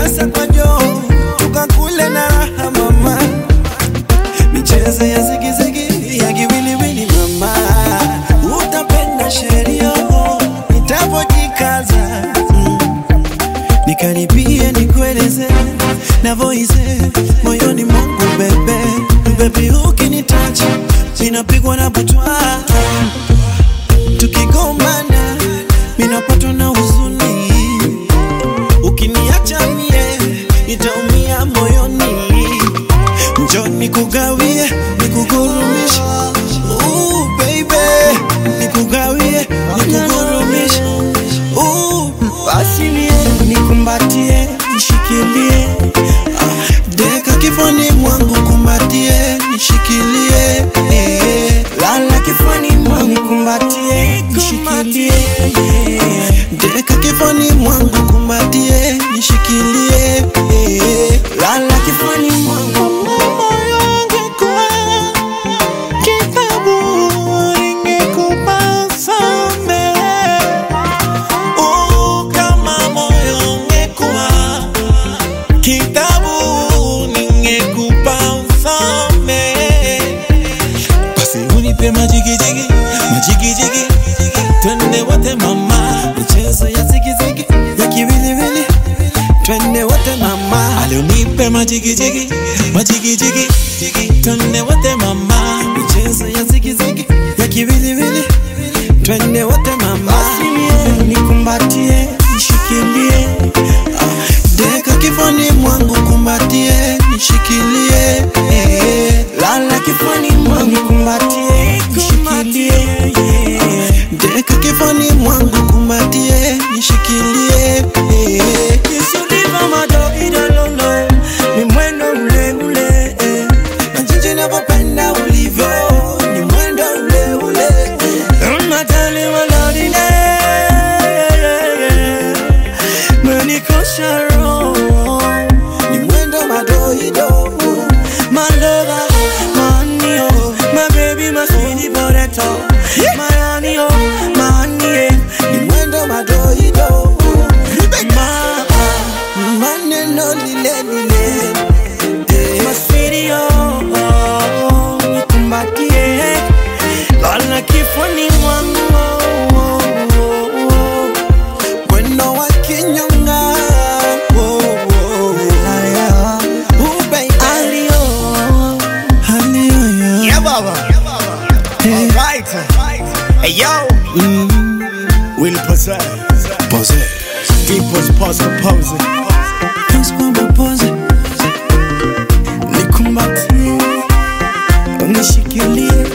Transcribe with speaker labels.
Speaker 1: pesa kwa joo tukakule na raha mama michezo ya zigizigi ya kiwiliwili mama utapenda sheria nitapojikaza mm. nikaribie nikueleze navoize moyoni mwangu bebe bebi ukinitacha ninapigwa na butwa tukigombana minapatwa na huzuni ukiniacha mie nitaumia moyoni njo nikugawie nikugurumishe Ooh, baby nikugawie nikugurumishe Ooh, basi nie nikumbatie nishikilie Ah, deka kifani mwangu kumbatie nishikilie eh. lala kifani mwangu nikumbatie nishikilie eh. deka kifani mwangu kumbatie nishikilie eh. lala kifani mwangu moyo wangu kwa kitabu ingekupasa mbele Oh, kama moyo ungekuwa kitabu ningekupa usome basi unipe majigijigi majigijigi twende wote mama michezo ya zigizigi ya kiwiliwili twende wote mama alionipe majigijigi majigijigi twende wote mama michezo ya zigizigi ya kiwiliwili twende wote mama basi nikumbatie nishikilie Ah, deka kifani mwangu kumbatie nishikilie eh. lala kifani mwangu kumbatie nishikilie eh. deka kifani mwangu kumbatie nishikilie eh. Kisuliva madogidolono ni mwendo ule ule eh. na jinsi navyopenda ulivyo ni mwendo ule ule eh. Unatali walodile menikosha roho ni mwendo madoido my lover my honey oh my baby my sweetie potato my honey oh my honey eh. ni mwendo madoido ma maneno lile lile eh. my sweetie oh, oh nikumbatie lala kifuni mwangu oh, oh, oh, oh. Mwendo wa kinyonga oh, oh, haya. Oh, baby. Alio, alio, yeah.
Speaker 2: Yeah, Baba. All right. Hey, yo. Will possess.
Speaker 1: Pose.
Speaker 2: Deepest pause composing.
Speaker 1: Pose kwamba pose. Nikumbatie, unishikilie